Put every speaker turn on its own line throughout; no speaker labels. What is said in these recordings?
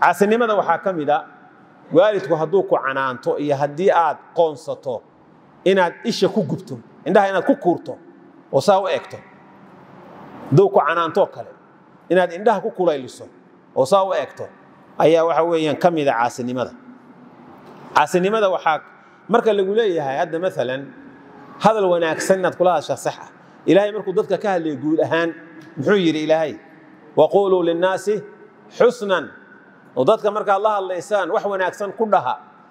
caasinimada waxaa ka mid a waalidku hadduu ku canaanto iyo haddii aad qoonsato inaad isha ku gubto indhaha inaad ku kuurto oo saa u egto hadduu ku canaantoo kale inaad indhaha ku kulayliso oo saa u egto ayaa waxa weeyaan ka mida caasinimada caasinimada waxaa marka lagu leeyahay hadda maalan hadal wanaagsan inaad kula hadashaa sax ah ilaahay markuu dadka ka hadlaya guud ahaan muxuu yidhi ilaahay waquuluu linnaasi xusnan oo dadka markaad la hadlaysaan wax wanaagsan ku dhaha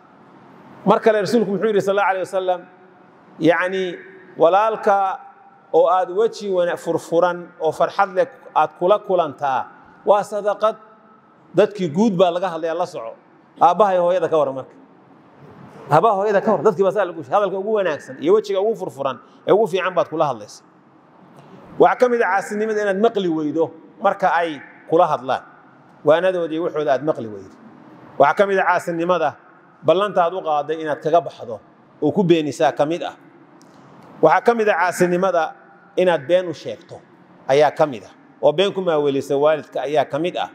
mar kale rasuulku muxuu yidhi sal alla alay wasalam yacni walaalka oo aad weji furfuran oo farxad leh aad kula kulantaa waa sadaqad dadkii guud baa laga hadlaya la soco aabbahay hooyada ka waran marka aabbaha hooyada ka waran dadkii baa saa lagu hadalka ugu wanaagsan iyo wejiga ugu furfuran ee ugu fiican baad kula hadlaysa waxaa ka mid a caasinimada inaad maqli weydo marka ay kula hadlaan waanadoodii waxooda aad maqli weydo waxaa ka mid a caasinimada ballantaad u qaaday inaad kaga baxdo oo ku beenisaa ka mid ah waxaa ka mid a caasinimada inaad been u sheegto ayaa ka mid ah oo been ku maawelisa waalidka ayaa ka mid ah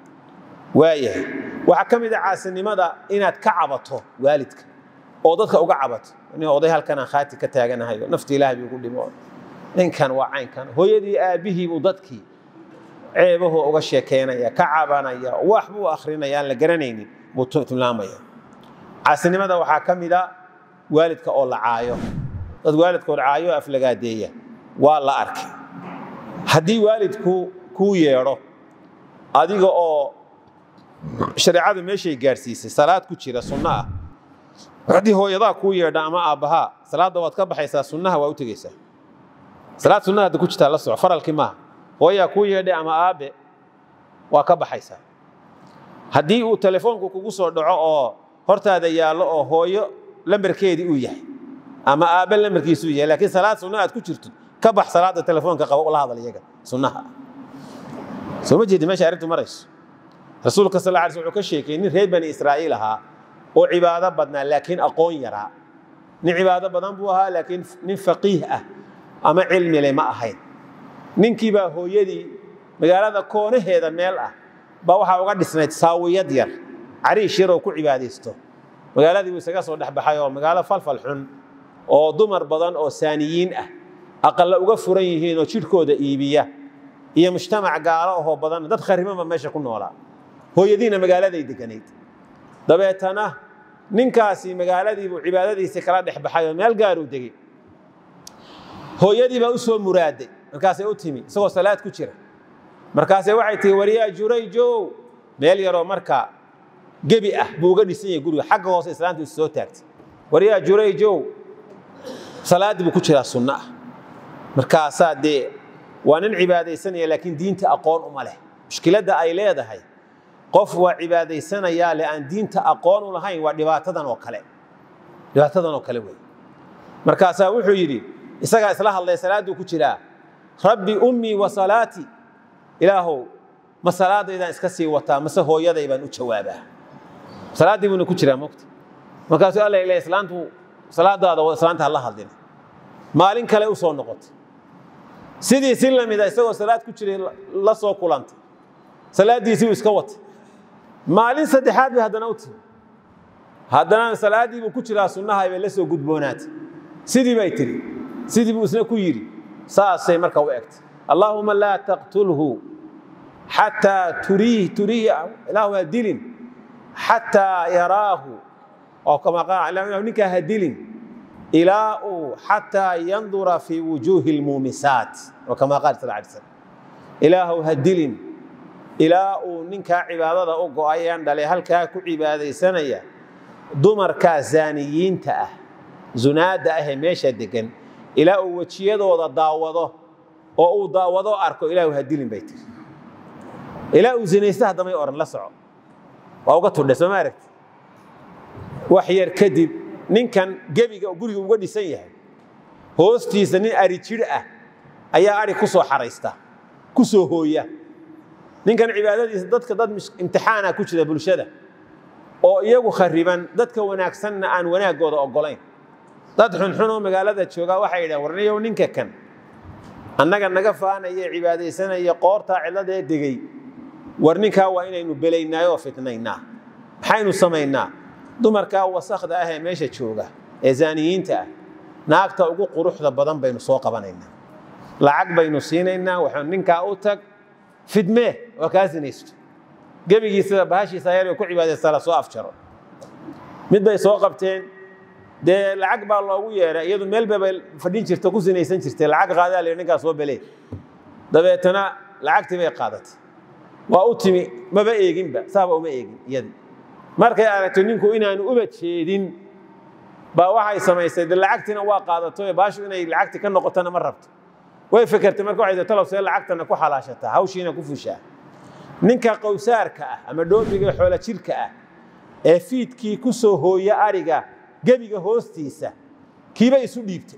waayahay waxaa ka mid a caasinimada inaad ka cabato waalidka oo dadka uga cabato nin oday halkanaan khaati ka taaganahayo nafti ilaahay buu ku dhimo ninkan waa caynkan hooyadii aabbihii buu dadkii ceebahoo uga sheekeynaya ka cabanaya wax buu akrinaya aan la garanaynin buu tilmaamaya caasinimada waxaa ka mid a waalidka oo la caayo dad waalidkood caayo aflagaadeeya waa la arkay haddii waalidku kuu yeedho adiga oo shareecadu meeshay gaadhsiisay salaad ku jira sunno ah haddii hooyadaa kuu yeedha ama aabbahaa salaadda waad ka baxaysaa sunnaha waa u tegeysaa salaad sunnaha hadda ku jirtaa la soco faralkii maaha hooyaa kuu yeedhay ama aabe waa ka baxaysaa haddii uu telefoonku kugu soo dhaco oo hortaada yaallo oo hooyo lambarkeedii uu yahay ama aabbe lambarkiisuu yahay laakiin salaad sunna aad ku jirto ka bax salaadda telefoonka qabo ula hadal iyaga sunnaha soo ma jeedi meesha arrintu marayso rasuulka sal alla alay sl wuxuu ka sheekayey nin reer bani israa'iil ahaa oo cibaado badnaa laakiin aqoon yaraa nin cibaado badan buu ahaa laakiin nin faqiih ah ama cilmile ma ahayn ninkii baa hooyadii magaalada koonaheeda meel ah baa waxaa uga dhisnayd saawiyad yar cariish yar oo ku cibaadaysto magaaladii buu isaga soo dhexbaxay oo magaalo falfal xun oo dumar badan oo saaniyiin ah aqalla uga furan yihiin oo jidhkooda iibiya iyo mujtamac gaalo ahoo badan dad kharimanba meesha ku noolaa hooyadiina magaaladay deganayd dabeetana ninkaasi magaaladiibuu cibaadadiisii kala dhex baxay oo meel gaaruu degey hooyadii baa u soo muraaday markaasay u timi isagoo salaad ku jira markaasay waxay tihi waryaa jurayjow meel yaroo marka gebi ah buu uga dhisan yahay guriga xagga hoose islaanta is soo taagtay waryaa jurayjow salaaddii buu ku jiraa sunno ah markaasaa dee waa nin cibaadaysanaya laakiin diinta aqoon uma leh mushkiladda ay leedahay qof waa cibaadaysanayaa le aan diinta aqoon u lahayn waa dhibaatadan oo kale dhibaatadan oo kale wey markaasaa wuxuu yidhi isagaa isla hadlay salaadduu ku jiraa rabbi ummii wa salaatii ilaahow ma salaadaydaan iska sii wataa mase hooyaday baan u jawaabaa salaaddii buuna ku jiraa mogta markaasuu alla ila islaantu salaadaada islaanta hala hadlin maalin kale u soo noqotay sidii si lamida isagoo salaad ku jiray la soo kulantay salaaddiisii uu iska watay maalin saddexaad bay haddana u timi haddana salaaddii buu ku jiraa sunnahay bay la soo gudboonaatay sidii bay tiri sidii buu isna ku yidhi saasay marka u egtay allaahuma laa taqtulhu xataa turiih turiih ilaahu ha dilin xataa yaraahu oo kama qaala ninkaa ha dilin ilaa uu xataa yandura fii wujuuhi lmuumisaat oo kama qaal sal alay slam ilaahu ha dilin ilaa uu ninkaa cibaadada u go'ayaan dhalay halkaa ku cibaadaysanaya dumarkaa zaaniyiinta ah zunaadda ahee meesha degan ilaa uu wejiyadooda daawado oo uu daawado arko ilaahu ha dilin bay tiri ilaa uu zinaysta haddamay oran la soco waa uga tudhay soo ma aragti wax yar kadib ninkan gebiga guriga uga dhisan yahay hoostiisa nin ari jir ah ayaa ari ku soo xaraysta ku soo hooya ninkan cibaadadiisa dadka dad imtixaana ku jira bulshada oo iyagu khariban dadka wanaagsanna aan wanaaggooda ogolayn dad xunxunoo magaalada joogaa waxay yidhahan warniyow ninka kan annaga naga faanaya cibaadaysanaya qoortaa cidladee degey war ninkaa waa inaynu belaynaa oo fitnaynaa maxaynu samaynaa dumarkaa wasakda ah ee meesha jooga ee zaaniyiinta ah naagta ugu quruxda badan baynu soo qabanaynaa lacag baynu siinaynaa waxaan ninkaa u tag fidmee oo kaa sinaysto gebigiisada bahashiisa yar ku cibaadaysta la soo afjaro mid bay soo qabteen dee lacag baa loogu yeeray iyadu meel babay fadhin jirta ku sinaysan jirtay lacag qaadaa la ninkaa soo belee dabeetana lacagtii bay qaadatay waa u timi maba eeginba saaba uma eegin iyadii markay aragto ninku inaanu uba jeedin baa waxay samaysay de lacagtiina waa qaadato baashu inay lacagti ka noqotona ma rabto way fekertay marka waxay talow see lacagtana ku xalaashataa hawshiina ku fushaa ninka qowsaarka ah ama dhoobiga xoola jirka ah ee fiidkii ku soo hooya ariga gebiga hoostiisa kiiba isu dhiibtay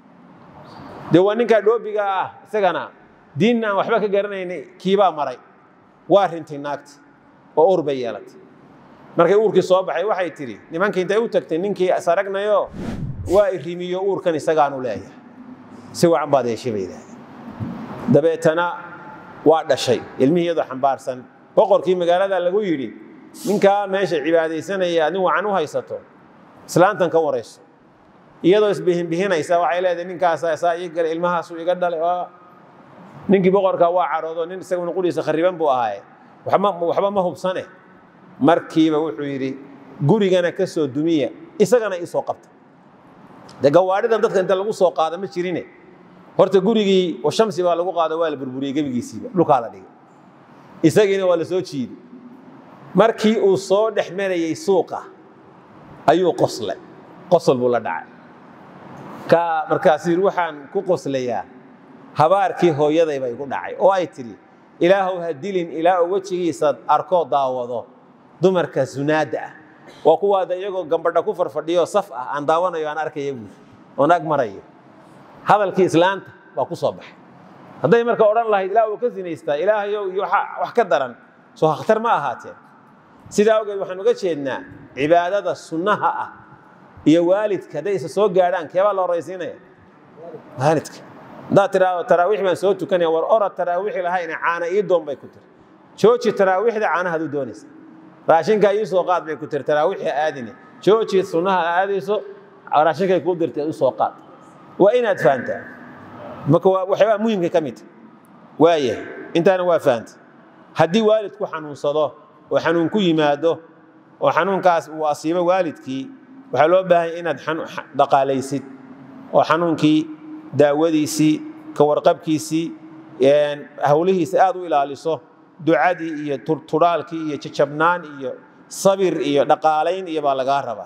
dee waa ninkaa dhoobiga ah isagana diinna aan waxba ka garanaynay kiibaa maray waa rintay naagti oo uur bay yeelatay markay uurkii soo baxay waxay tidhi nimankii intay u tagtay ninkii saragnayo waa irimiyo uurkan isagaanu leeyahay si wacan baad yeeshay bay yidhahdeen dabeetana waa dhashay ilmihii iyadoo xambaarsan boqorkii magaalada lagu yidhi ninkaa meesha cibaadaysanaya adin wacan u haysato islaantan ka warayso iyadoo isbihinbihinaysa waxay leedahay ninkaasa saa ii galay ilmahaasu iga dhalay ninkii boqorka waa caroodo nin isaguna quriisa khariban buu ahaaye waxba ma hubsane markiiba wuxuu yidhi gurigana ka soo dumiya isagana ii soo qabta de gawaadhidan dadka inta lagu soo qaada ma jirine horta gurigii shamsi baa lagu qaado waa la burburiyey gebigiisiiba dhulkaa la dhigay isagiina waa la soo jiiday markii uu soo dhex marayey suuqa ayuu qoslay qosol buu la dhacay ka markaasuu yidhi waxaan ku qoslayaa habaarkii hooyaday bay ku dhacay oo ay tidhi ilaahow ha dilin ilaa uu wejigiisa arkoo daawado dumarka sunaadda ah waa kuwaada iyagoo gambadha ku farfadhiyo saf ah aan daawanayo aan arkaya buuri oon ag marayo hadalkii islaanta baa ku soo baxay hadday marka odhan lahayd ilaa uu ka sinaystaa ilaahayow iyo wax ka daran soo khatar ma ahaateen sidaa awgeed waxaan uga jeednaa cibaadada sunnaha ah iyo waalidka hadday isa soo gaadhaan keebaa la horaysiinaya waalidka haddaad tiraahdo taraawiix baan soo tukanaya war orad taraawiixi lahayna caana ii doon bay ku tiri jooji taraawiixda caanahaad u doonaysa raashinkaa ii soo qaad bay ku tiri taraawiixi aadine jooji sunnaha aadayso raashinkay kuu dirtay u soo qaad waa inaad fahantaa marka waa waxyaabaa muhimka ka mid waaya intaana waa fahanta haddii waalidku xanuunsado oo xanuun ku yimaado oo xanuunkaas uu asiibo waalidkii waxaa loo baahanya inaad dhaqaalaysid oo xanuunkii daawadiisii ka warqabkiisii hawlihiisa aad u ilaaliso ducadii iyo turaalkii iyo jajabnaan iyo sabir iyo dhaqaalayn iyo baa lagaa rabaa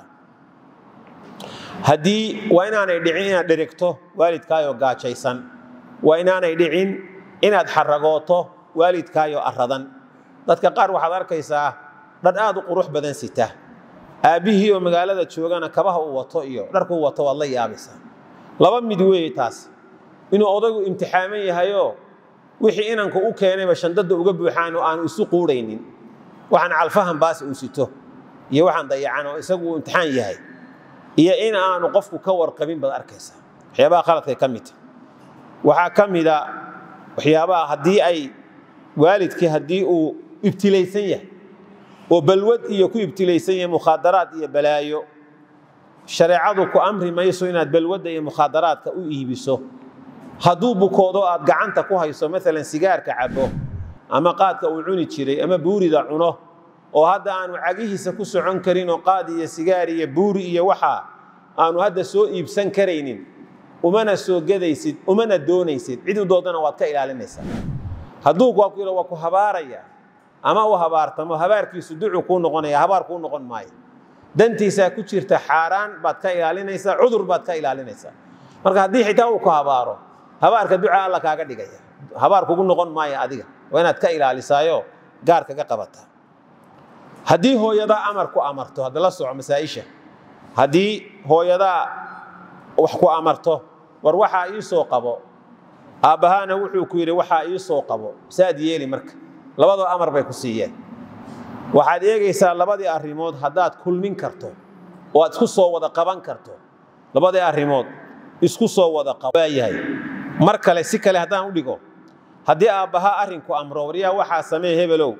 haddii waa inaanay dhicin inaad dheregto waalidkaayoo gaajaysan waa inaanay dhicin inaad xaragooto waalidkaayoo aradan dadka qaar waxaad arkaysaa dhar aad u qurux badan sita aabbihii oo magaalada joogana kabaha uu wato iyo dharkuu wato waad la yaabaysaa laba mid weeye taas inuu odaygu imtixaaman yahayoo wixii inanku u keenayba shandada uga buuxaan oo aanu isu quudhaynin waxaan calfahan baas uu sito iyo waxaan dayacan oo isagu uu imtixaan yahay iyo in aanu qofku ka warqabin baad arkaysaa waxyaabaha khaladkay ka midta waxaa ka mida waxyaabaha haddii ay waalidkii haddii uu ibtilaysan yahay oo balwad iyo ku ibtilaysan yahay mukhaadaraad iyo balaayo shareecadu ku amri mayso inaad balwadda iyo mukhaadaraadka u iibiso hadduu bukoodo aad gacanta ku hayso maalan sigaarka cabo ama qaadka uu cuni jiray ama buurida cuno oo hadda aanu cagihiisa ku socon karin oo qaad iyo sigaar iyo buuri iyo waxa aanu hadda soo iibsan karaynin umana soo gadaysid umana doonaysid cid u doodana waad ka ilaalinaysaa hadduu waa ku waa ku habaaraya ama uu habaartamo habaarkiisu ducu kuu noqonaya habaar kuu noqon maayo dantiisaa ku jirta xaaraan baad ka ilaalinaysaa cudur baad ka ilaalinaysaa marka haddii xitaa uu ku habaaro habaarka duca alla kaaga dhigaya habaar kugu noqon maayo adiga waa inaad ka ilaalisaayo gaar kaga qabataa haddii hooyadaa amar ku amarto hadda la soco masaa'isha haddii hooyadaa wax ku amarto war waxaa ii soo qabo aabbahaana wuxuu ku yidhi waxaa ii soo qabo saad yeeli marka labadoo amar bay ku siiyeen waxaad eegaysaa labadii arrimood haddaad kulmin karto oo aad isku soo wada qaban karto labadii arrimood isku soo wada qabaayahay mar kale si kale haddaan u dhigo haddii aabbahaa arrinku amro waryaa waxaa samee hebelow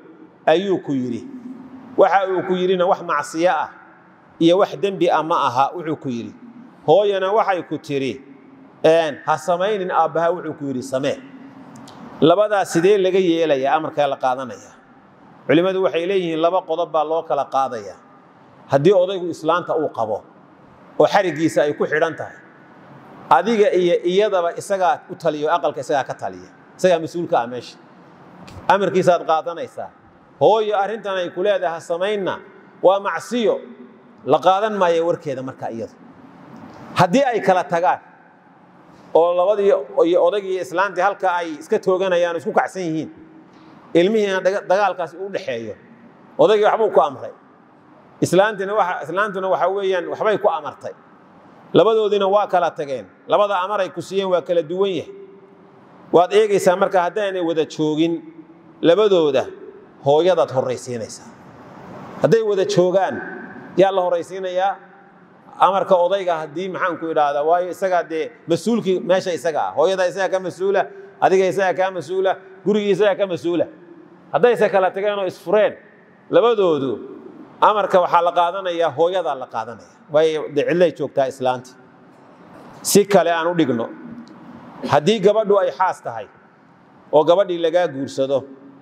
ayuu ku yidhi waxa uu ku yidhina wax macsiyo ah iyo wax dembi ah ma aha wuxuu ku yidhi hooyana waxay ku tidhi ha samaynin aabbaha wuxuu ku yidhi samee labadaas sidee laga yeelaya amarkaa la qaadanaya culimmadu waxay leeyihiin laba qodob baa loo kala qaadaya haddii odaygu islaanta uu qabo oo xariggiisa ay ku xidhan tahay adiga iyo iyadaba isagaa u taliyo aqalka isagaa ka taliya isagaa mas-uulka ah meesha amarkiisaaad qaadanaysaa hooyo arrintan ay ku leedahay samaynna waa macsiyo la qaadan maayo warkeeda marka iyadu haddii ay kala tagaan oo labadii iyo odaygii iyo islaantii halka ay iska tooganayaan o isku kacsan yihiin ilmihiina dagaalkaasi u dhexeeyo odaygii waxbuu ku amray islaantina waa islaantuna waxa weeyaan waxbay ku amartay labadoodiina waa kala tageen labada amar ay ku siiyeen waa kala duwan yahay waad eegaysaa marka haddaanay wada joogin labadooda hooyadaad horraysiinaysaa hadday wada joogaan yaa la horraysiinayaa amarka odayga haddii maxaanku idhaahdaa waayo isagaa dee mas-uulkii meesha isaga ah hooyada isagaa ka mas-uula adiga isagaa kaa mas-uula gurigii isagaa ka mas-uula haddayse kala tageen oo isfureen labadoodu amarka waxaa la qaadanayaa hooyadaa la qaadanaya waayo de cidlay joogtaa islaanta si kale aan u dhigno haddii gabadhu ay xaas tahay oo gabadhii lagaa guursado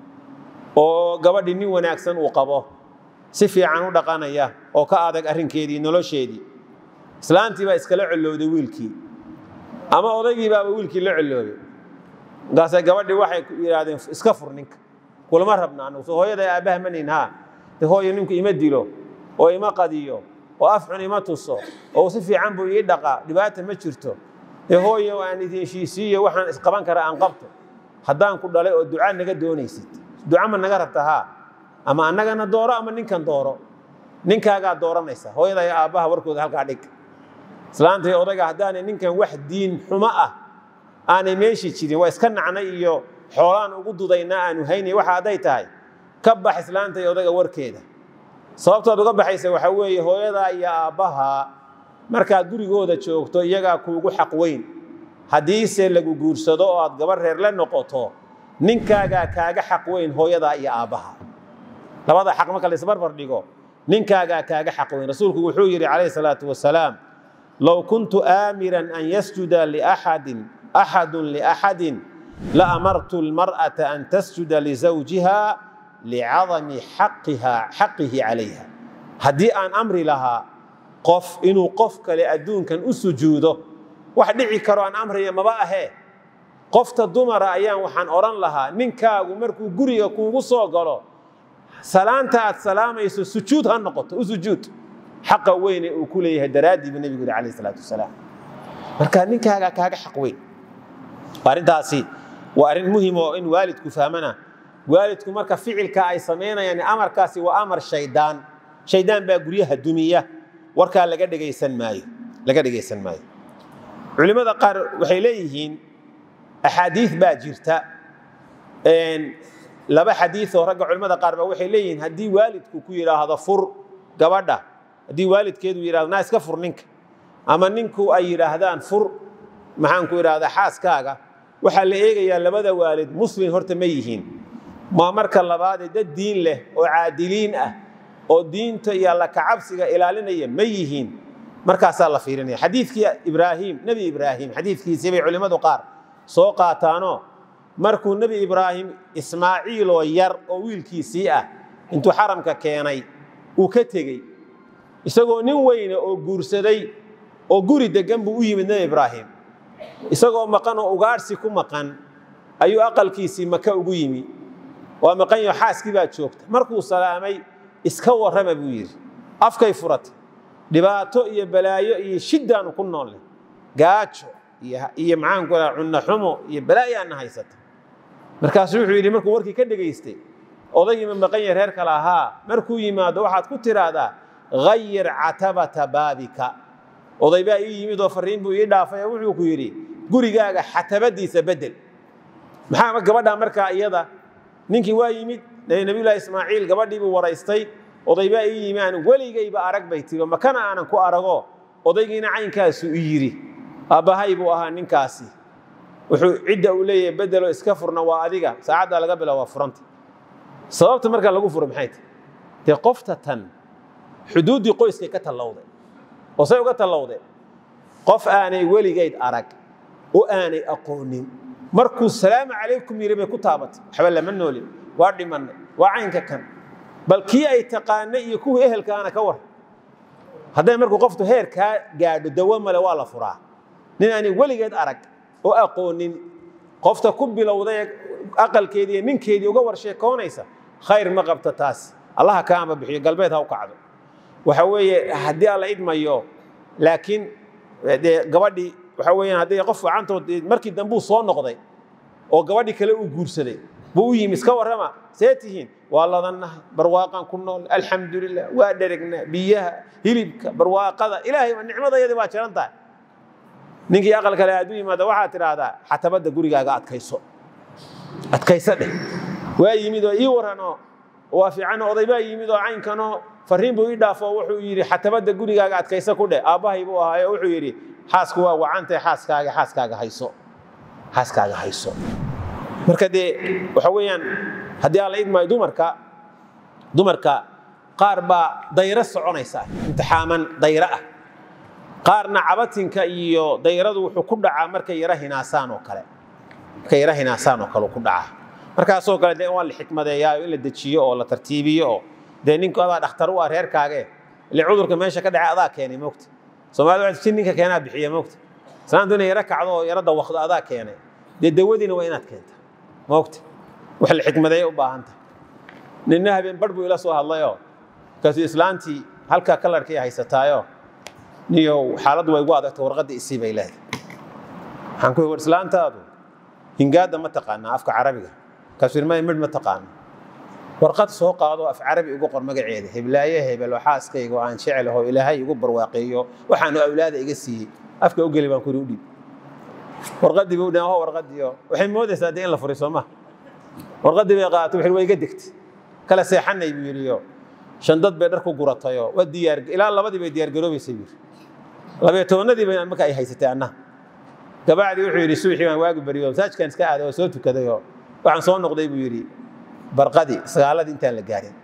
oo gabadhii nin wanaagsan uu qabo si fiican u dhaqanaya oo ka adag arrinkeedii nolosheedii islaantii baa iskala collowday wiilkii ama odaygii baaba wiilkii la colloobay markaase gabadhii waxay yidhaahdeen iska fur ninka kulama rabna anugu soo hooyada aabbaha manin haa de hooyo ninku ima dilo oo ima qadiyo oo afxun ima tuso oo si fiican buu ii dhaqaa dhibaata ma jirto dee hooyo aan idin heshiisiiyo waxaan isqaban kara aan qabto haddaan ku dhalay oo duca naga doonaysid duca ma naga rabta haa ama annagana dooro ama ninkan dooro ninkaagaa dooranaysa hooyada iyo aabbaha warkooda halkaa dhig islaanta iyo odayga haddaanay ninkan wax diin xumo ah aanay meeshi jirin waa iska nacnay iyo xoolaan ugu dudayna aanu haynay waxa hadday tahay ka bax islaanta iyo odayga warkeeda sababtood uga baxaysa waxaa weeye hooyadaa iyo aabbaha markaad gurigooda joogto iyagaa kuugu xaq weyn haddiise lagu guursado oo aad gabar reer la noqoto ninkaagaa kaaga xaq weyn hooyadaa iyo aabbaha labada xaq marka laisbarbar dhigo ninkaagaa kaaga xaq weyn rasuulku wuxuu yidhi calayhi salaatu wasalaam low kuntu aamiran an yasjuda liaxadin axadun liaxadin la amartu lmar'ata an tasjuda lizawjiha licadami xaqihi calayha haddii aan amri lahaa qof inuu qof kale adduunkan u sujuudo wax dhici karo aan amraya maba ahee qofta dumara ayaan waxaan odhan lahaa ninkaagu markuu guriga kuugu soo galo salaanta aad salaamayso sujuud ha noqoto u sujuud xaqa weyne uu ku leeyahay daraaddii buu nebigu yidhi calayh salaatu wasalaam marka ninkaagaa kaaga xaq weyn arrintaasi waa arrin muhim oo in waalidku fahmana waalidku marka ficilka ay samaynayaan amarkaasi waa amar shaydaan shaydaan baa guryaha dumiya warkaa laga dhegaysan maayo laga dhegaysan maayo culimmada qaar waxay leeyihiin axaadiid baa jirta laba xadiioo ragga culimmada qaar baa waxay leeyihiin haddii waalidku ku yidhaahdo fur gabadha haddii waalidkeedu yidhahdo naa iska fur ninka ama ninku ay yidhaahdaan fur maxaanku idhahdaa xaaskaaga waxaa la eegayaa labada waalid muslim horta ma yihiin maa marka labaadee dad diin leh oo caadiliin ah oo diinta iyo alla kacabsiga ilaalinaya ma yihiin markaasaa la fiirinaya xadiidkii ibraahim nebi ibraahim xadiidkiisii bay culimmadu qaar soo qaataanoo markuu nebi ibraahim ismaaciiloo yar oo wiilkiisii ah intuu xaramka keenay uu ka tegey isagoo nin weyne oo guursaday oo guri deggan buu u yimid nebi ibraahim isagoo maqan oo ugaadhsi ku maqan ayuu aqalkiisii maka ugu yimi waa maqanyo xaaskii baa joogta markuu salaamay iska warrama buu yidhi afkay furatay dhibaato iyo balaayo iyo shiddaanu ku noolle gaajo iyo maxaanku raa cunno xumo iyo balaayaana haysata markaasuu wuxuu yidhi markuu warkii ka dhegaystay odaygii ma maqan yahay reer kale ahaa markuu yimaado waxaad ku tidhaahdaa hayir catabata baabika oday baa ii yimid oo farriin buu ii dhaafay oo wuxuu ku yidhi gurigaaga xatabadiisa bedel maxaa gabadhaa markaa iyada ninkii waa yimid nabiyullaahi ismaaciil gabadhii buu waraystay oday baa ii yimi aan weligayba arag bay tiri makana aanan ku arago odaygiina caynkaasu i yidhi aabbahay buu ahaa ninkaasi wuxuu cidda uu leeyahay bedelo iska furna waa adiga saacaddaa laga bila waa furanta sababta markaa lagu furo maxay tahay dee qofta tan xuduuddii qoyskay ka tallowday oo say uga tallowday qof aanay weligeyd arag oo aanay aqoonin markuu salaamu calaykum yidhi bay ku taabatay waxba lama noolin waa dhimannay waa caynka kan bal kii ay taqaanay iyo kuwii ehelkaana ka war hadday markuu qoftu heer kaa gaadho dawo male waa la furaa nin aanay weligeed arag oo aqoonin qofta ku bilowday aqalkeedii iyo ninkeedii uga war sheekoonaysa khayr ma qabto taas allaha kaama bixiyo galbeed ha u kacdo waxa weeye haddii alla idmayo laakiin dee gabadhii waxa weeyaan haddii qof gacantood markii dambuu soo noqday oo gabadhii kale uu guursaday buu u yimi iska warrama see tihiin waa ladannahay barwaaqaan ku nool alxamdulilah waa dheregnaa biyaha hilibka barwaaqada ilaahay nicmadayadii waa jiran tahay ninkii aqal kale aad u yimaada waxaad tidhaahdaa xatabadda gurigaaga adkayso adkayso dheh waa yimid oo ii warranoo waa fiicanoo oday baa yimid oo caynkanoo farriin buu ii dhaafo wuxuu yidhi xatabadda gurigaaga adkayso ku dheh aabbahay buu ahaayo wuxuu yidhi xaasku waa wacantay xaaskaaga xaaskaaga hayso xaaskaaga hayso marka dee waxa weeyaan haddii aan la idmaayo dumarka dumarka qaar baa dayro soconaysa imtixaaman dayro ah qaarna cabatinka iyo dayradu wuxuu ku dhacaa markay yara hinaasaan oo kale markay yara hinaasaan oo kale ku dhacaa markaasoo kale dee waa la xikmadeeyaa in la dejiyo oo la tartiibiyo oo dee ninku adaa dhakhtar u ah reerkaage ile cudurka meesha ka dhacay adaa keenay moogta soomaalida waxay jin ninka keenaa bixiya moogta islaantu inay yara kacdo oo yara dawaqdo adaa keenay dee dawadiina waa inaad keenta moogta wax la xikmadeeya u baahan tahay ninna habeen barh buu ila soo hadlayoo markaasuu islaantii halkaa kalarkii haysataayo niyow xaaladdu way igu adagta warqadda isii bay leedahay waxaan ku war islaantaadu hingaadda ma taqaanaa afka carabiga markaasuu yidhi maya midh ma taqaano warqad soo qaado af carabi igu qor magaceeda heblaaye hebel oo xaaskayga oo aan jecel aho ilaahay igu barwaaqeeyo waxaanu awlaada iga siiyey afka u geli baan kuri u dhiib warqaddii buu dhaho warqaddiio waxay moodaysaa dee in la furay soo maha warqaddii bay qaadatay wuxuu waa iga degtay kala seexanay buu yidhiyo shandad bay dhar ku guratayoo waa diyaar ilaa labadii bay diyaar garoobaysay buu yidhi labayo tobannadii bay marka ay haysatay annaha gabacdii wuxuu yidhi subaxii baan waagi bariyo masaajkaan iska aaday oo soo tukadayoo waxaan soo noqday buu yidhi barqadii sagaaladii intaan la gaarin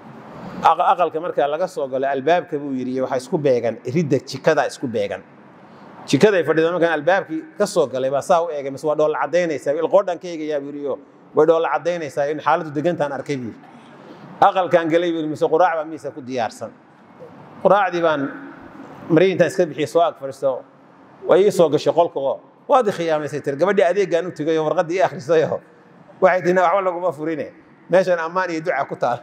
aqalka marka laga soo galo albaabka buu yidhi waxaa isku beegan ridda jikada isku beegan jikaday fadhida markaan albaabkii ka soo galay baa saa u eegay mise waa dhoolla caddaynaysaa ilqoodhan ka eegayaa buu yidhi way dhoolla caddaynaysaa in xaaladdu degantaan arkay buu yidhi aqalkaan galay buu yidhi mise quraac baa miisa ku diyaarsan quraacdii baan marii intaan iska bixiyey soo ag fadhiisto way ii soo gashay qolkoo waad i khiyaamaysay tir gabadhii adeegaan u tegayoo warqaddii ii akhrisayoo waxay tii waxba laguma furine meeshan ammaan iyo duca ku taal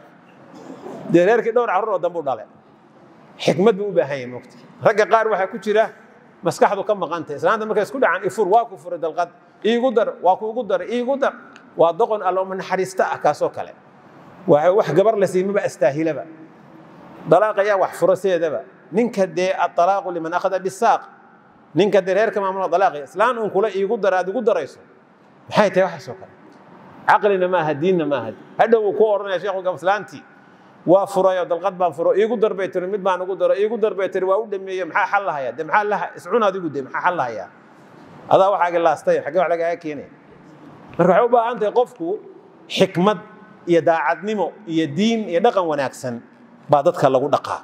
dee reerkii dhowr carruur oo dambu dhale xikmad buu u baahan yahay mogta ragga qaar waxaa ku jira maskaxdu ka maqantay islaanta markay isku dhacaan ifur waa ku furay dalqad iigu dar waa kuugu dar iigu dar waa doqon allooma naxariista ah kaasoo kale waa wax gabar la siimaba astaahilaba dalaaq ayaa wax furo sideedaba ninka dee aalaaqu liman akhada bisaaq ninka dee reerka maamula dalaaqi islaan uun kula iigu dar aad igu darayso maxay tahay waxaasoo kale caqlina maaha diinna maaha hadhow uu ku odhanaya sheekhu gabaslaantii waa furayo dalqad baan furo iigu darbay tiri mid baan ugu daro iigu darbay tiri waa u dhameeye maxaa xal lahaya de maxaa laha iscun adigu de maxaa xal lahayaa adaa waxaagi laastay xaggee wax lagaaga keenaya marka waxay u baahan tahay qofku xikmad iyo daacadnimo iyo diin iyo dhaqan wanaagsan baa dadka lagu dhaqaa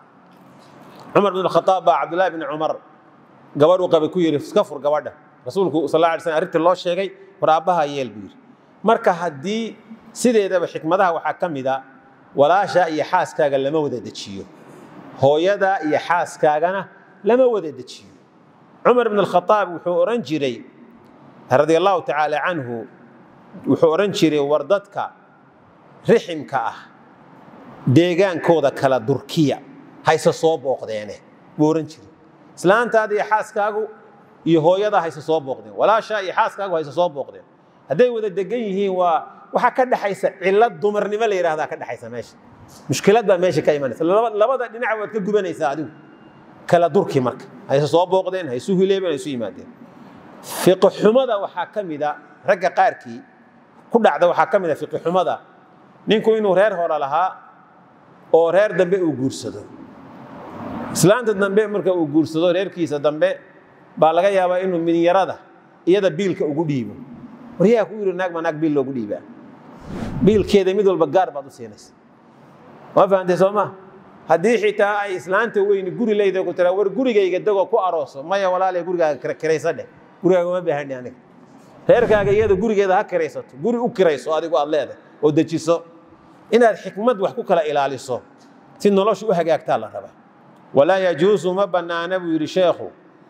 cumar bin khataab baa cabdullahi bin cumar gabadhuu qabay ku yidhi iska fur gabadha rasuulku sal alla alay slam arrintii loo sheegay war aabbaha yeel buu yidhi marka haddii sideedaba xikmadaha waxaa ka mid a walaasha iyo xaaskaaga lama wada dejiyo hooyada iyo xaaskaagana lama wada dejiyo cumar bn alkhataab wuxuu odhan jiray radia allahu tacaala canhu wuxuu odhan jiray war dadka riximka ah deegaankooda kala durkiya hayse soo booqdeene buu odhan jiray islaantaada iyo xaaskaagu iyo hooyada hayse soo booqdeen walaasha iyo xaaskaagu hayse soo booqdeen hadday wada degan yihiin waa waxaa ka dhexaysa cilad dumarnimo la yidhahdaa ka dhexaysa meesha mushkilad baa meesha ka imanaysa labada dhinac waad ka gubanaysaa adigu kala durki marka hayse soo booqdeen haysu hileebeen haysu yimaadeen fiqixumada waxaa ka mida ragga qaarkii ku dhacda waxaa ka mida fiqixumada ninku inuu reer hore lahaa oo reer dambe uu guursado islaanta dambe marka uu guursado reerkiisa dambe baa laga yaabaa inuu minyarada iyada biilka ugu dhiibo waryaa ku yidhi naag ma naag biil loogu dhiibaa biilkeeda mid walba gaar baad u siinaysa waa fahamtay soo maa haddii xitaa ay islaanta weyni guri leyda ku tiraa war gurigayga degoo ku arooso maya walaalay gurigaaga kiraysa dheh gurigaaga uma baahani aniga reerkaaga iyada gurigeeda ha kiraysato guri u kirayso adigu aad leedahay oo dejiso inaad xikmad wax ku kala ilaaliso si noloshu u hagaagtaa la rabaa walaa yajuusu ma bannaana buu yidhi sheekhu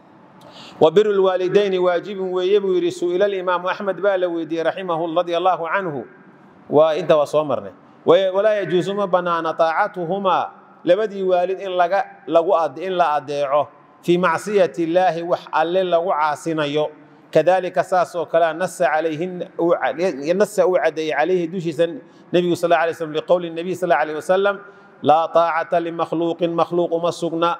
wa biru lwaalidayni waajibun weeye buu yidhi su'ila alimaamu axmed baa la weydiiyey raximahu radia allaahu canhu waa inta waa soo marnay walaa yajuusu ma bannaana taacatuhumaa labadii waalid in laga lagu in la adeeco fii macsiyati illaahi wax alle lagu caasinayo kadalika saasoo kalea nasa calayhin nasa uu cadeeyey calayhi dushiisa nebigu sal alay slam liqowli nabiy sal alayh wasalam laa taacata limakhluuqin makhluuq uma sugna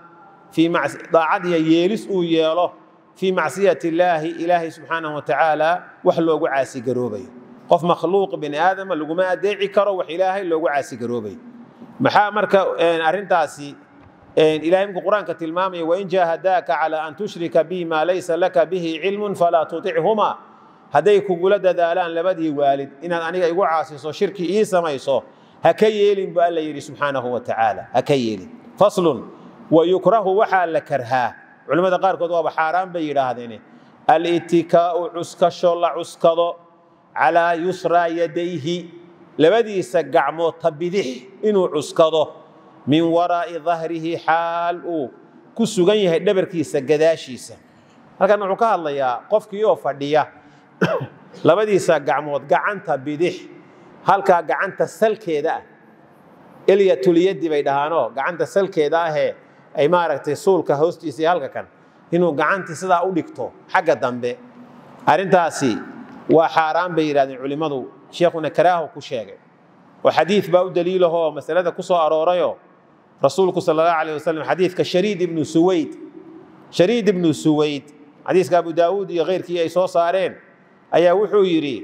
daacad iyo yeelis uu yeelo fii macsiyati illaahi ilaahay subxaanahu watacaala wax loogu caasigaroobayo qof makhluuq bini aadama laguma adeeci karo wax ilaahay loogu caasigaroobayo maxaa marka arrintaasi ilahay minku qur-aanka tilmaamaya wain jaahadaaka calaa an tushrika bi maa laysa laka bihi cilmun falaa tutichuma hadday kugula dadaalaan labadii waalid inaad aniga igu caasiso shirki ii samayso ha ka yeelin bu alla yidhi subxaanahu wa tacaala ha ka yeelin faslun wa yukrahu waxaa la karhaa culimmada qaarkood waaba xaaraan bay yidhaahdeen alitikaa'u cuskasho la cuskado calaa yusraa yadayhi labadiisa gacmood ta bidix inuu cuskado min waraa'i dahrihi xaal uu ku sugan yahay dhabarkiisa gadaashiisa halkan wuxuu ka hadlayaa qofkii oo fadhiya labadiisa gacmood gacanta bidix halkaa gacanta salkeeda ah elyatyadi bay dhahaanoo gacanta salkeeda ahee ay maaragtay suulka hoostiisa iyo halka kan inuu gacantii sidaa u dhigto xagga dambe arrintaasi waa xaaraan bay yidhahdeen culimmadu sheekhuna karaahu ku sheegay oo xadiid baa u daliilahoo masalada ku soo aroorayoo rasuulku sal allahu alayh wasalam xadiidka shariid ibnu suwayd shariid ibnu suwayd xadiiska abu daawuud iyo keyrkii ay soo saareen ayaa wuxuu yidhi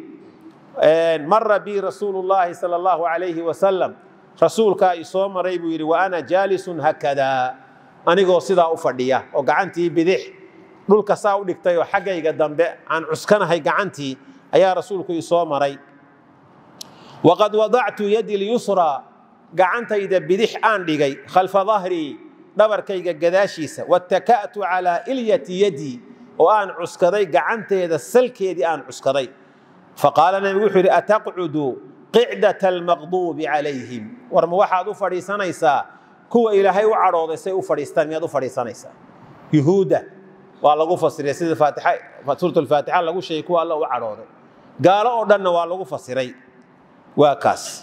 mara bi rasuulu llaahi sala allahu alayhi wasalam rasuulkaa i soo maray buu yidhi wa ana jaalisun hakadaa anigoo sidaa u fadhiya oo gacantii bidix dhulka saa u dhigtay oo xaggayga dambe aan cuskanahay gacantii ayaa rasuulku i soo maray waqad wadactu yadi lyusraa gacantayda bidix aan dhigay khalfa dahrii dhabarkayga gadaashiisa wataka'tu calaa ilyati yadii oo aan cuskaday gacanteeda salkeedii aan cuskaday faqaala nabigu wuxuu yidhi ataqcudu qicdat almaqduubi calayhim war ma waxaad u fadhiisanaysaa kuwa ilaahay u cadhooday say u fadhiistaan miyaad u fadhiisanaysaa yuhuudda waa lagu fasiray sida suurat alfaatixa lagu sheegay kuwa alla u cadhooday gaalo oo dhanna waa lagu fasiray waa kaas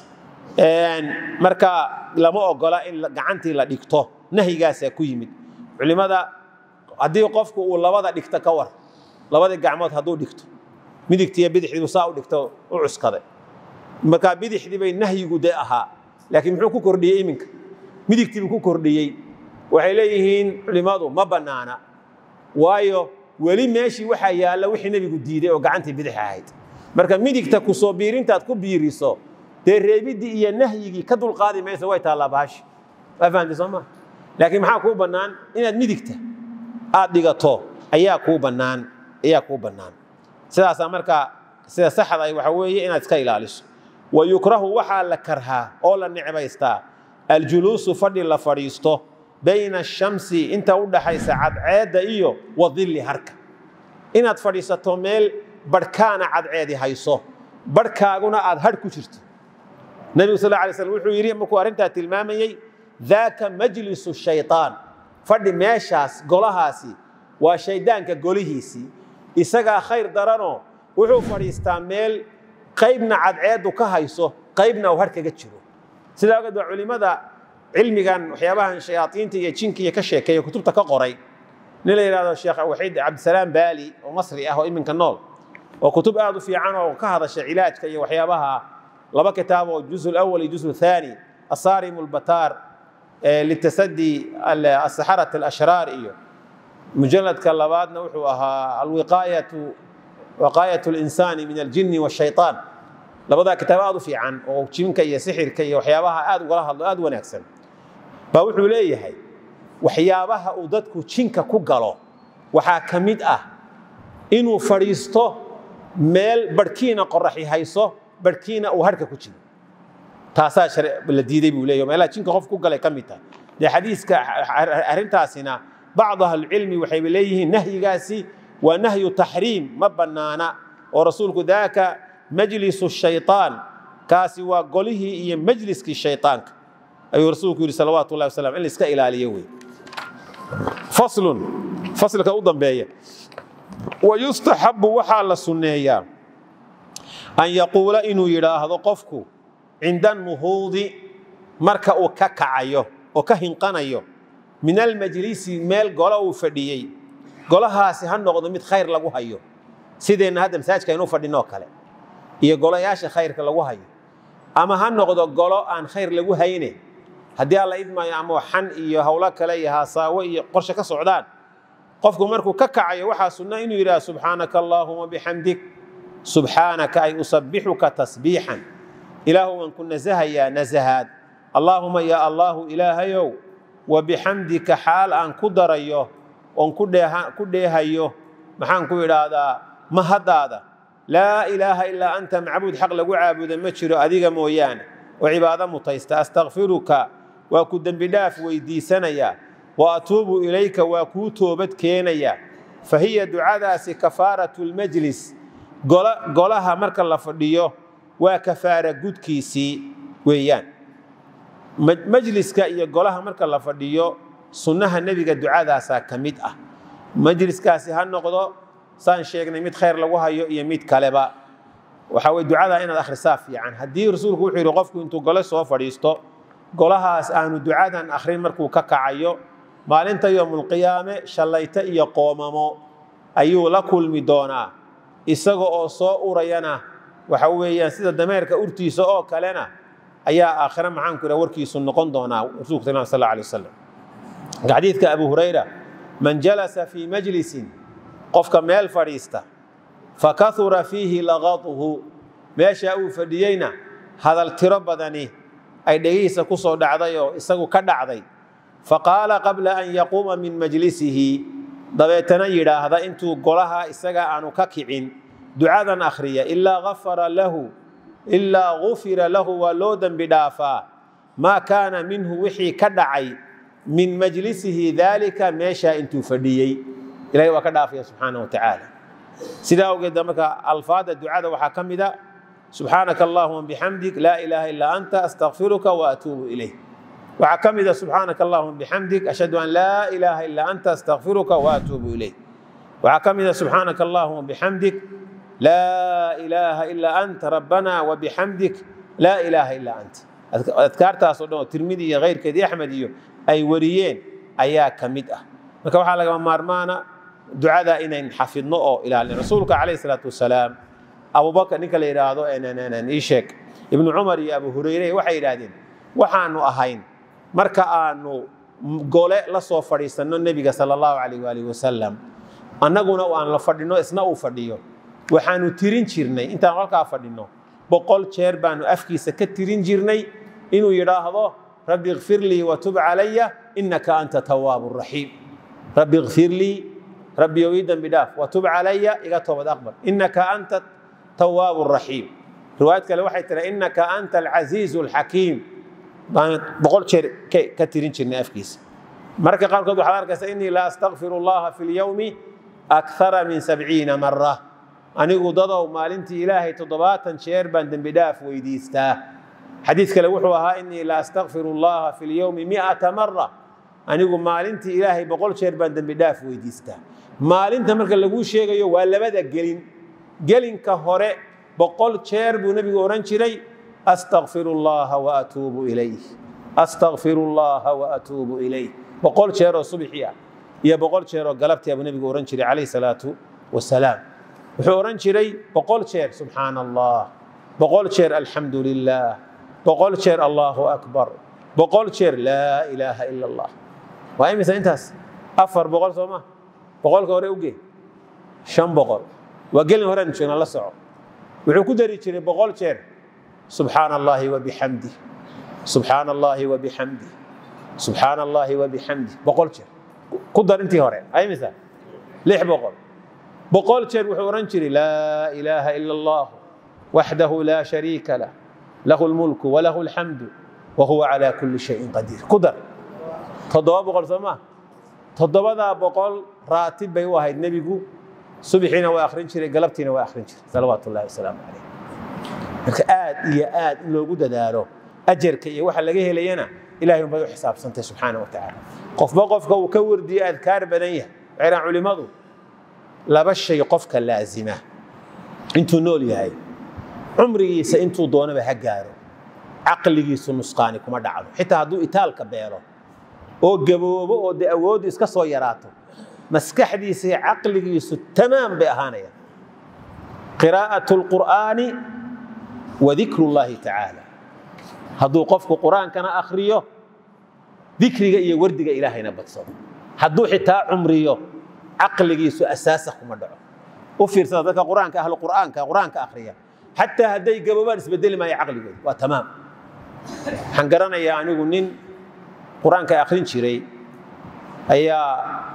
marka lama ogola in gacantii la dhigto nahyigaasaa ku yimid culimada haddii qofku uu labada dhigto ka war labadii gacmood hadduu dhigto midigtiiyo bidixdiibu saa u dhigto u cuskaday markaa bidixdii bay nahyigu de ahaa laakiin muxuu ku kordhiyey iminka midigtiibuu ku kordhiyey waxay leeyihiin culimmadu ma bannaana waayo weli meeshii waxaa yaalla wixii nebigu diiday oo gacantii bidix ahayd marka midigta ku soo biirintaad ku biiriso dee reebiddii iyo nahyigii ka dulqaadi mayso way taallaa baashi waa fahamtay soo maa laakiin maxaa kuu bannaan inaad midigta aad dhigato ayaa kuu bannaan ayaa kuu bannaan sidaasaa markaa sida saxda ay waxa weeye inaad iska ilaaliso wa yukrahu waxaa la karhaa oo la necbaystaa aljuluusu fadhi la fadhiisto bayna ashamsi inta u dhaxaysa cadceedda iyo wadilli harka inaad fadhiisato meel barhkaana cadceedi hayso barhkaaguna aad hadh ku jirto nebigu sal alay slam wuxuu yidhi markuu arrintaa tilmaamayey daaka majlisu shaytaan fadhi meeshaas golahaasi waa shaydaanka golihiisii isagaa khayr daranoo wuxuu fadhiistaa meel qaybna cadceeddu ka hayso qaybna uu har kaga jiro sidaa ogeed waa culimmada cilmigan waxyaabahan shayaaiinta iyo jinka iyo ka sheekeeya kutubta ka qoray nin la yidhahdo sheekh waxiid cabdisalaam baali oo masri ah oo iminka nool oo kutub aad u fiican oo ka hadasha cilaajka iyo waxyaabaha laba kitaab oo juz lawal iyo juz thani asaarim lbataar litasadi asaxarat alashraar iyo mujaladka labaadna wuxuu ahaa alwiqaayatu waqaayat linsaani min aljini washayطaan labadaa kitaab aad u fiican oo jinka iyo sixirka iyo waxyaabaha aad ugala hadlo aad wanaagsan baa wuxuu leeyahay waxyaabaha uu dadku jinka ku galo waxaa ka mid ah inuu fadhiisto meel barhkiina qoraxi hayso barhkiina uu harhka ku jiro taasaa la diiday buu leeyahy meelaha jinka qof ku galay ka mid tahay dee xadiiska arrintaasina bacdu ahlilcilmi waxayba leeyihiin nahyigaasi waa nahyu taxriim ma bannaana oo rasuulku daaka majlisu shayطaan kaasi waa golihii iyo majliskii shayطaanka ayuu rasuulku yidhi salawaatu ullahi wasalam in la iska ilaaliyo wey faslun faslka u dambeeya wayustaxabu waxaa la sunneeyaa an yaquula inuu yidhaahdo qofku cinda nuhuudi marka uu ka kacayo oo ka hinqanayo min almajlisi meel golo uu fadhiyey golahaasi ha noqdo mid khayr lagu hayo sideenna hadda masaajka aynu fadhinoo kale iyo golayaasha khayrka lagu hayo ama ha noqdo golo aan khayr lagu hayne haddii alla idmaayo ama xan iyo howlo kale iyo haasaawo iyo qorshe ka socdaan qofku markuu ka kacayo waxaa sunna inuu yidhaha subxaanaka allaahuma bixamdik subxaanaka ay usabixuka tasbiixan ilaahu waan ku nasahayaa nasahaad allaahuma yaa allaahu ilaahayow wa bixamdika xaal aan ku darayo oon ku dheehayo maxaan ku idhaahdaa mahaddaada laa ilaaha ilaa anta macbuud xaq lagu caabuda ma jiro adiga mooyaane oo cibaado mutaysta astakfiruka waa ku dembi dhaaf weydiisanayaa wa atuubu ilayka waa kuu toobad keenayaa fa hiya ducadaasi kafaaratu lmajlis golaha marka la fadhiyo waa kafaara gudkiisii weeyaan majliska iyo golaha marka la fadhiyo sunnaha nebiga ducadaasaa ka mid ah majliskaasi ha noqdo saan sheegnay mid khayr lagu hayo iyo mid kaleba waxa weye ducadaa inaad akhrisaa fiican haddii rasuulku wuxuu yidhi qofku intuu gole soo fadhiisto golahaas aanu ducadan akhrin markuu ka kacayo maalinta yowmulqiyaame shallayto iyo qoomamo ayuu la kulmi doonaa isaga oo soo urayana waxa weeyaan sida dameerka urtiisa oo kalena ayaa aakhire maxaanku idhaha warkiisu noqon doonaa rasuulku sal sal alay wasalam xadiidka abu hurayra man jalasa fii majlisin qofka meel fadhiista fakahura fiihi laqaduhu meeshaa uu fadhiyeyna hadal tiro badani ay dhegihiisa ku soo dhacday oo isagu ka dhacday faqaala qabla an yaquuma min majlisihi dabeetana yidhaahda intuu golaha isaga aanu ka kicin ducadan akhriya ilaa afara lahu ilaa gufira lahu waa loo dembi dhaafaa maa kaana minhu wixii ka dhacay min majlisihi daalika meeshaa intuu fadhiyey ilahay waa ka dhaafaya subxaana wa tacaala sidaa awgeed marka alfaada ducada waxaa ka mida subxaanaka allahuma bixamdik laa ilaaha ilaa anta astakfiruka wa atuubu ilayh waxaa ka mida subxaanaka allahuma bixamdik ashhadu an laa ilaaha ilaa anta astakfiruka wa atuubu ilayh waxaa ka mida subxaanaka allahuma bixamdik laa ilaaha ilaa anta rabbana wa bixamdik laa ilaaha ilaa anta adkaartaasoo dhan oo tirmidi iyo keyrkeed iyo axmed iyo ay wariyeen ayaa ka mid ah marka waxaa lagama maarmaana ducada inayn xafidno oo ilaalin rasuulka calayhi salaatu wasalaam abubakar ninka la yidhaahdo ii sheeg ibnu cumar iyo abu hureyre waxay yidhaahdeen waxaanu ahayn marka aanu gole la soo fadhiisanno nebiga sala allahu calayh waalihi wasalam annaguna aan la fadhino isna uu fadhiyo waxaanu tirin jirnay intaan halkaa fadhino boqol jeer baanu afkiisa ka tirin jirnay inuu yidhaahdo rabbi ikfir lii watub calaya innaka anta tawaabu raxiim rabbi ikfir lii rabbiyow ii dembi dhaaf watub calaya iga toobad aqbal innaka anta tawaabu raxiim riwaayad kale waxay tira innaka anta alcasiizu alxakiim baan boqol jeer ka tirin jirnay afkiisa marka qaarkood waxaad arkaysa innii la astakfiru allaha fi lyowmi akthara min sabciina mara anigu dadow maalintii ilaahay toddobaatan jeer baan dembi dhaaf weydiistaa xadiid kale wuxuu ahaa innii la astakfiru allaha fi lyowmi miata mara anigu maalintii ilaahay boqol jeer baan dembi dhaaf weydiistaa maalinta marka laguu sheegayo waa labada gelin gelinka hore boqol jeer buu nebigu odhan jiray astakfiru llaha wa atuubu ilayh astakfiru llaha wa atuubu ilayh boqol jeer oo subxii ah iyo boqol jeer oo galabtii buu nebigu odhan jiray calayh salaatu wasalaam wuxuu odhan jiray boqol jeer subxaana allah boqol jeer alxamdu lilah boqol jeer allahu akbar boqol jeer laa ilaaha ila allah waa imisa intaas afar boqol soo ma boqolka hore uge shan boqol waa gelin horean joogna la soco wuxuu ku dari jiray boqol jeer subxaana allahi wabixamdi subxaana allahi wabixamdi subxaana allahi wabixamdi boqol jeer ku dar intii hore imisa lix boqol boqol jeer wuxuu odhan jiray laa ilaaha ila allah waxdahu laa shariika lah lahu lmulku walahu alxamdu wahuwa calaa kulli shayin qadiir ku dar toddoba boqol soo maa toddobadaa boqol raatib bay u ahayd nebigu subixiina waa akhrin jiray galabtiina waa akhrin jiray salawaatu ullahi wasalaamu calayh marka aad iyo aad in loogu dadaalo ajarka iyo waxa laga helayana ilahay unbay u xisaabsantay subxaana wa tacaala qofba qofka uu ka wardiyo adkaar badan yahay waxay culimmadu laba shay qofka laazima intuu nool yahay cumrigiisa intuu doonaba ha gaaro caqligiisu nusqaani kuma dhacdo xitaa hadduu itaalka beelo oo gaboobo oo dee awooddu iska soo yaraato maskaxdiisa iyo caqligiisu tamaam bay ahaanayaan qiraa'atu lqur'aani wa dikru llahi tacaala hadduu qofku qur-aankana akhriyo dikriga iyo wardiga ilaahayna badsado hadduu xitaa cumriyo caqligiisu asaasa kuma dhaco u fiirsada dadka qur-aanka ahlu qur'aanka qur-aanka akhriya xataa hadday gaboobaan isbedeli maayo caqligooda waa tamaam waxaan garanayaa anigu nin qur-aanka akhrin jiray ayaa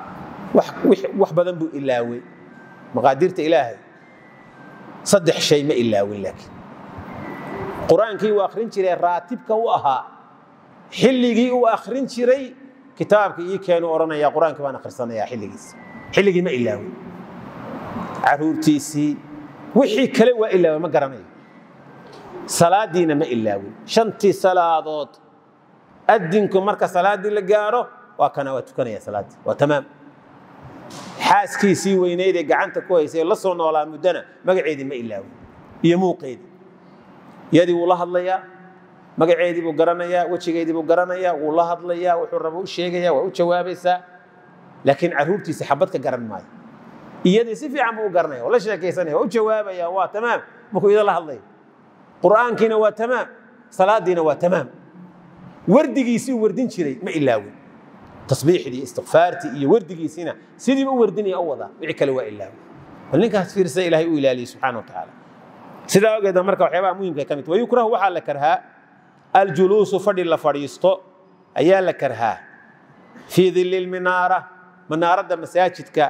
wax badan buu ilaaway maqaadirta ilaahay saddex shay ma ilaawin laakiin qur-aankii uu akhrin jiray raatibka u ahaa xilligii uu akhrin jiray kitaabka ii keenu odhanaya qur-aankii baan akhrisanayaa xilligiisa xilligii ma ilaawin caruurtiisii wixii kale waa ilaaway ma garanayo salaadiina ma ilaawin shantii salaadood adinku marka salaaddii la gaaro waa kana waa tukanaya salaaddii waa tamaam xaaskiisii weyneyd ee gacanta ku haysay la soo noolaa muddana magaceedii ma ilaawin iyo muuqeedii iyadii wuu la hadlayaa magaceedii buu garanayaa wejigeedii buu garanayaa wuu la hadlayaa wuxuu rabo u sheegaya waa u jawaabaysaa laakiin caruurtiisa xabad ka garan maayo iyadii si fiican buu u garanaya waa la sheekaysanaya waa u jawaabaya waa tamaam markuu iyada la hadlaya qur'aankiina waa tamaam salaadiina waa tamaam wardigiisii uu wardin jiray ma ilaawin tasbiixdii istikfaartii iyo wardigiisiina sidiiba u wardinaya u wadaa wixii kale waa ilaawin bal ninkaas fiirsa ilaahay u ilaaliyey subxaana wa tacaala sidaa ogeeda marka waxyaabaha muhimka ka mid wayukrahu waxaa la karhaa aljuluusu fadhi la fadhiisto ayaa la karhaa fii dili lminaara manaaradda masaajidka